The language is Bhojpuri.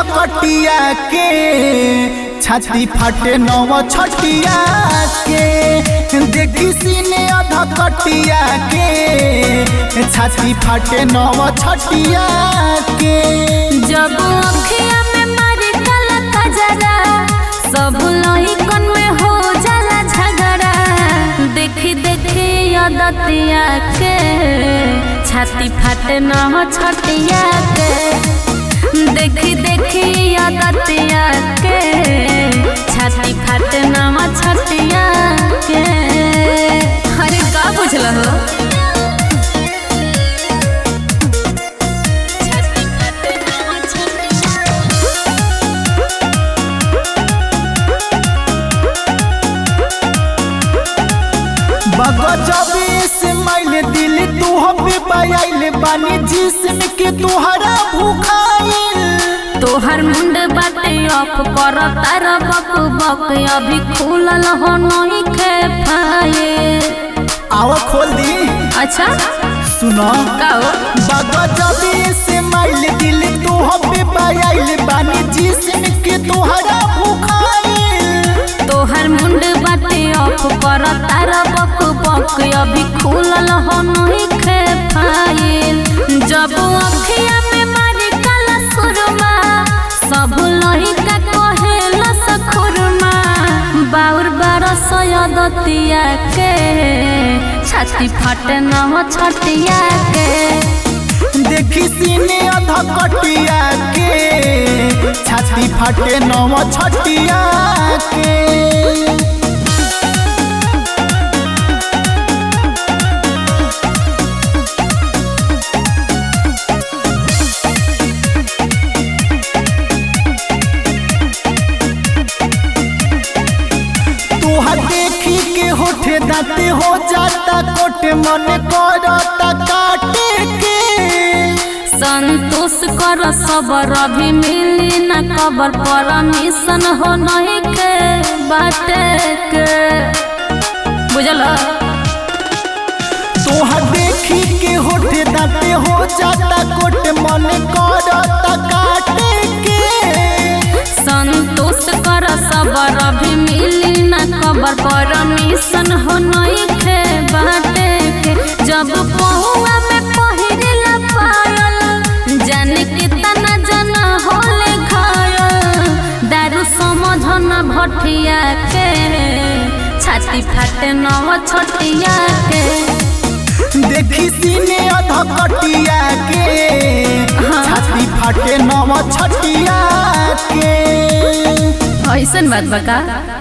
कटिया के छाती फाटे नव छटिया के देखी सीने अध कटिया के छाती फाटे नव छटिया के जब अखिया में मारी काला कजरा सब लहिकन में हो जाला झगड़ा देखी देखी अदतिया के छाती फाटे न हो छटिया के देखी देखी अदतिया के छाती फाटे न हो छटिया के अरे का बुझल हो छाती फाटे न हो छटिया बगजबे से मैंने दिल तू हबे बयाइल बानी जिसम के तुहरा भूखाइल तोहर मुंड बाटे ऑफ कर तार बक बक अभी खुलल हो नहीं खे पाए आओ खोल दी अच्छा सुनो काओ बगजबे से मैंने दिल तू हबे बयाइल बानी जिसम के तुहरा भूखाइल तोहर मुंड बाटे ऑफ कर तार बक बक अभी खुलल हो नहीं खे पाए जब अखिया में मारी काला सुरमा सब लहिका कहेला सखुरमा बाउर बारस दतिया के छाती फाटे न हो छटिया के देखी सीने अध कटिया के छाती फाटे नव छटिया के तोहर देखी के होठे दाते हो जाता कोटे मन करता काटे के संतोष कर सबर अभी मिली न कबर परमिशन हो नहीं के बाटे के बुझल तोहर देखी के होठे दाते हो जाता कोटे मन करता काटे के संतोष कर सबर अभी मिली न कबर परमिशन हो नहीं के बाटे के जब पहुआ में पहिरला पायल जाने के तना जना होले घायल दारू समझ न भटिया के छाती फाटे नव छटिया के देखी सीने अध कटिया के छाती फाटे नव छटिया के ऐसन बात बका